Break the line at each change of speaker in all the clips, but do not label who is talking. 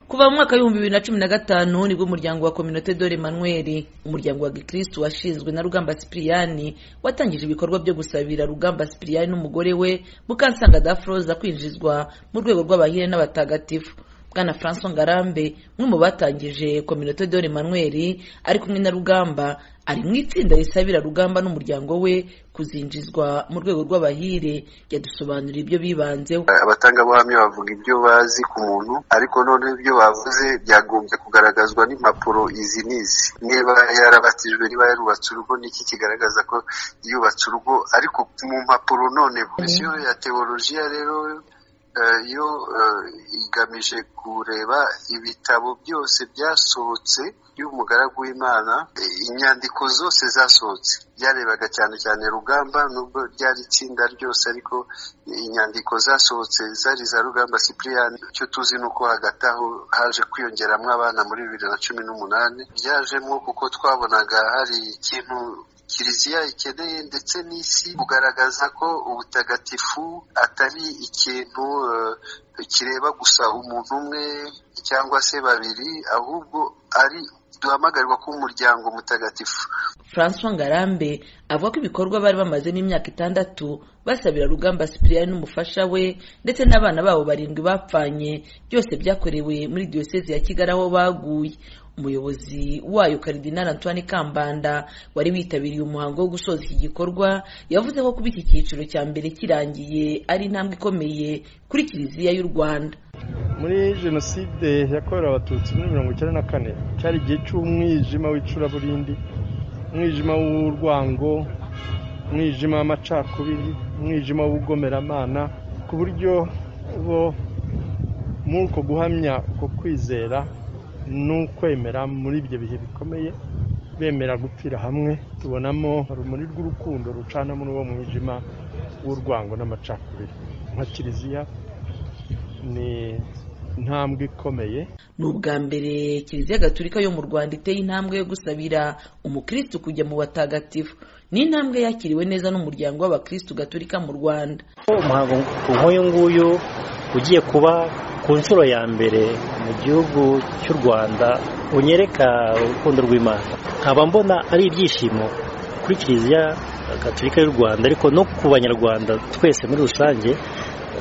kuva mu mwaka w'ibihumbi bibiri na cumi na gatanu nibwo umuryango wa kominote dore manuel umuryango wa gikirisitu washinzwe na rugamba sipiriyani watangije ibikorwa byo gusabira rugamba sipiriyani n'umugore we mukansanga dafroza kwinjizwa mu rwego rw'abahire n'abatagatifu bwana francois ngarambe umwe mu batangije kominote dore manuel ari kumwe na rugamba ari mu itsinda risabira rugamba n'umuryango we kuzinjizwa mu rwego rw'abahire yadusobanurira ibyo bibanzeho
abatangabuhamya bavuga ibyo bazi ku muntu ariko none ibyo bavuze byagombye kugaragazwa n'impapuro izi n'izi niba yarabatijwe niba yarubatse urugo niki kigaragaza ko yubatse urugo ariko mu mpapuro none komisiyo ya tewolojiya rero yo igamije kureba ibitabo byose byasohotse by'umugaragu w'imana inyandiko zose zasohotse byarebaga cyane cyane rugamba nubwo ryari itsinda ryose ariko inyandiko zasohotse zari za rugamba sipiriyani icyo tuzi ni uko hagati aho haje kwiyongeramo abana muri bibiri na cumi n'umunani byajemo kuko twabonaga hari ikintu kiliziya ikeneye ndetse n'isi kugaragaza ko ubutagatifu atari ikintu kireba gusa umuntu umwe cyangwa se babiri ahubwo ari duhamagarirwa ko umuryango mutagatifu
francois ngarambe avuga ko ibikorwa bari bamaze n'imyaka itandatu basabira rugamba sipiriyani n'umufasha we ndetse n'abana babo barindwi bapfanye byose byakorewe muri diyosezi ya kigali aho baguye umuyobozi wayo karidinari antoine kambanda wari witabiriye umuhango wo gusoza iki gikorwa yavuze ko kuba iki cyiciro cya mbere kirangiye ari intambwe ikomeye kuri kiliziya y'u rwanda
muri jenoside yakorewe abatutsi muri mirongo icyenda na kane cyari igihe cy'umwijima w'icuraburindi umwijima w'urwango umwijima w'amacakubiri umwijima w'ubugomeramana ku buryo bo muri uko guhamya uko kwizera ni ukwemera muri ibyo bihe bikomeye bemera gupfira hamwe tubonamo urumuri rw'urukundo rucana muri uwo mwijima w'urwango n'amacakubiri nka kiliziya ni intambwe ikomeye
ni ubwa mbere kiliziya gaturika yo mu rwanda iteye intambwe yo gusabira umukirisitu kujya mu batagatifu ni intambwe yakiriwe neza n'umuryango w'abakirisitu gaturika mu rwanda
umuhango nk'uyu nguyu ugiye kuba ku nshuro ya mbere mu gihugu cy'u rwanda unyereka urukundo rw'imana nkaba mbona ari ibyishimo kuri kiliziya gaturika y'u rwanda ariko no ku banyarwanda twese muri rusange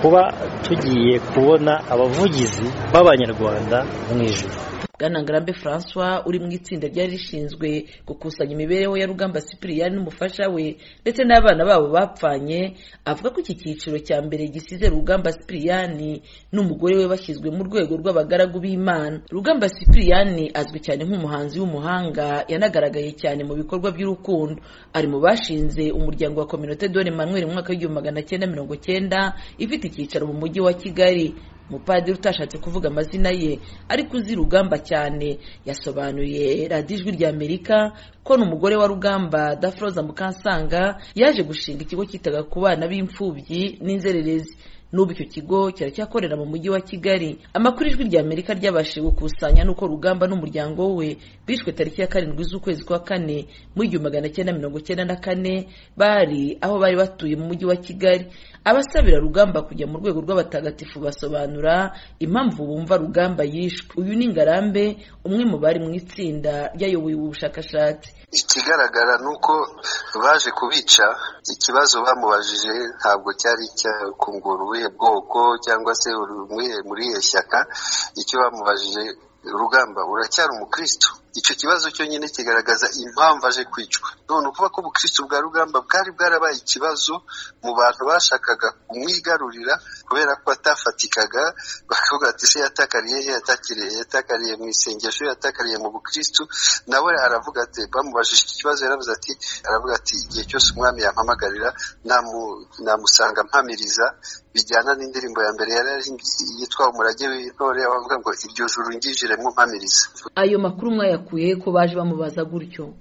kuba tugiye kubona abavugizi b'abanyarwanda mu ijoro
bwana ngarambe francois uri mu itsinda ryari rishinzwe gukusanya imibereho ya rugamba sipiriyani n'umufasha we ndetse n'abana babo bapfanye avuga ko iki cyiciro cya mbere gisize rugamba sipiriyani n'umugore we bashyizwe mu rwego rw'abagaragu b'imana rugamba sipiriyani azwi cyane nk'umuhanzi w'umuhanga yanagaragaye cyane mu bikorwa by'urukundo ari mu bashinze umuryango wa kominote dore manuel mu mwaka w'igihumbi magana cyenda mirongo cyenda ifite icyicaro mu mujyi wa kigali umupadiri utashatse kuvuga amazina ye ariko uzi rugamba cyane yasobanuriye radiyo ijwi rya amerika ko n'umugore wa rugamba dafroza mukansanga yaje gushinga ikigo cyitaga ku bana b'imfubyi n'inzererezi n'ubu icyo kigo kiracyakorera mu mujyi wa kigali amakuru ijwi rya amerika ryabashije gukusanya n'uko rugamba n'umuryango we bishwe tariki ya karindwi z'ukwezi kwa kane mu igihumbi magana cyenda mirongo cyenda na kane bari aho bari batuye mu mujyi wa kigali abasabira rugamba kujya mu rwego rw'abatagatifu basobanura impamvu bumva rugamba yishwe uyu ni ngarambe umwe mu bari mu itsinda ryayoboye ubu bushakashatsi
ikigaragara ni uko baje kubica ikibazo bamubajije ntabwo cyari icyakungura ubuhe bwoko cyangwa se muri iyo shyaka icyo bamubajije rugamba uracyari umukristo icyo kibazo cyo nyine kigaragaza impamvu aje kwicwa none ukuvuga ko ubukristo bwa rugamba bwari bwarabaye ikibazo mu bantu bashakaga kumwigarurira kubera ko atafatikaga bakavuga ati se yatakariye he yatakiriye yatakariye mu isengesho yatakariye mu bukristo nawe aravuga ati bamubajije iki kibazo yaravuze ati aravuga ati igihe cyose umwami yampamagarira namusanga mpamiriza bijyana n'indirimbo ya mbere yari yitwa umurage w'intore bavuga ngo iryo juru ngijiremo mpamiriza
ayo makuru mwayakuye ko baje bamubaza gutyo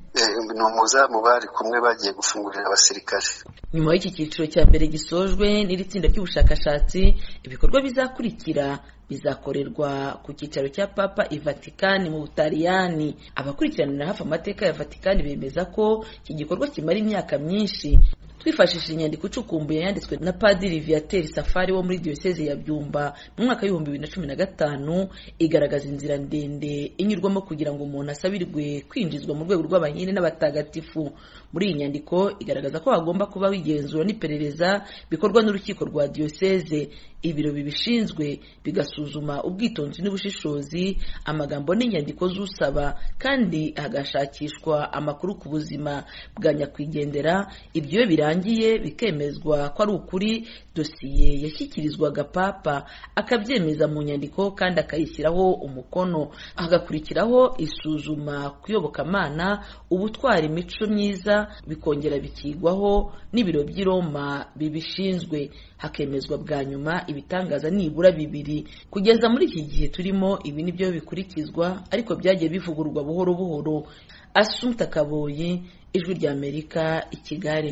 ni umuzamu bari kumwe bagiye gufungurira abasirikare
nyuma y'iki cyiciro cya mbere gisojwe n'iri tsinda ry'ubushakashatsi ibikorwa bizakurikira bizakorerwa ku cyicaro cya papa i vatikani mu butaliyani abakurikiranira hafi amateka ya vatikani bemeza ko iki gikorwa kimara imyaka myinshi twifashishije inyandiko icukumbuye yanditswe na padiri viateur safari wo muri diyoseze ya byumba mu mwaka w'ibihumbi bibiri na cumi na gatanu igaragaza inzira ndende inyurwamo kugira ngo umuntu asabirwe kwinjizwa mu rwego rw'abanyine n'abatagatifu muri iyi nyandiko igaragaza ko hagomba kubaho igenzura n'iperereza bikorwa n'urukiko rwa diyoseze ibiro bibishinzwe bigasuzuma ubwitonzi n'ubushishozi amagambo n'inyandiko z'usaba kandi hagashakishwa amakuru ku buzima bwa nyakwigendera ibyo iyo birangiye bikemezwa ko ari ukuri dosiye yashyikirizwaga papa akabyemeza mu nyandiko kandi akayishyiraho umukono hagakurikiraho isuzuma kuyobokamana ubutwara imico myiza bikongera bikigwaho n'ibiro by'i Roma bibishinzwe hakemezwa bwa nyuma ibitangaza nibura bibiri kugeza muri iki gihe turimo ibi ni byo bikurikizwa ariko byagiye bivugururwa buhoro buhoro asumta kaboyi ijwi ry'amerika i kigali